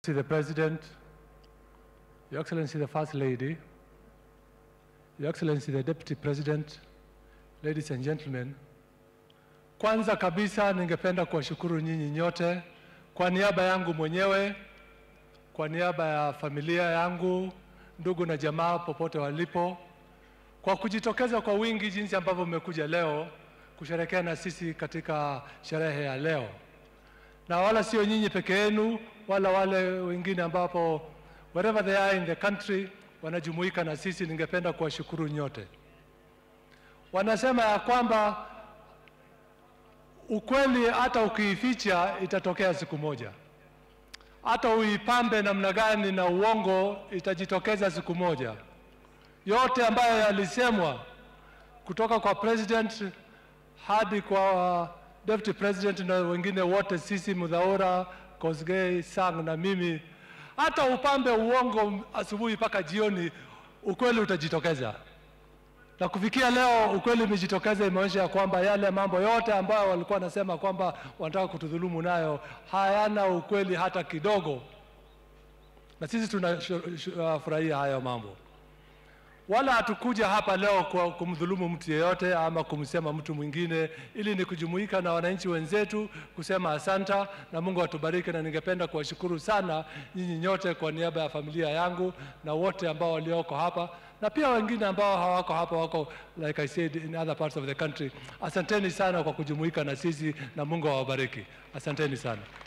to the President, Your Excellency the First Lady, Your Excellency the Deputy President, ladies and gentlemen, kwanza kabisa ningependa kuwashukuru nyinyi nyote kwa niaba yangu mwenyewe, kwa niaba ya familia yangu, ndugu na jamaa popote walipo, kwa kujitokeza kwa wingi jinsi ambavyo mmekuja leo kusherehekea na sisi katika sherehe ya leo, na wala sio nyinyi peke yenu, wala wale wengine ambapo wherever they are in the country wanajumuika na sisi. Ningependa kuwashukuru nyote. Wanasema ya kwamba ukweli hata ukiificha itatokea siku moja, hata uipambe namna gani na uongo itajitokeza siku moja. Yote ambayo yalisemwa kutoka kwa president hadi kwa deputy president na wengine wote, sisi Mudhaura, Kosgei, Sang na mimi, hata upambe uongo asubuhi mpaka jioni, ukweli utajitokeza. Na kufikia leo ukweli umejitokeza, imeonyesha ya kwamba yale mambo yote ambayo walikuwa wanasema kwamba wanataka kutudhulumu nayo hayana ukweli hata kidogo, na sisi tunafurahia hayo mambo. Wala hatukuja hapa leo kwa kumdhulumu mtu yeyote ama kumsema mtu mwingine, ili ni kujumuika na wananchi wenzetu kusema asanta na Mungu atubariki. Na ningependa kuwashukuru sana nyinyi nyote kwa niaba ya familia yangu na wote ambao walioko hapa na pia wengine ambao hawako hapa, wako like I said in other parts of the country. Asanteni sana kwa kujumuika na sisi na Mungu awabariki. Asanteni sana.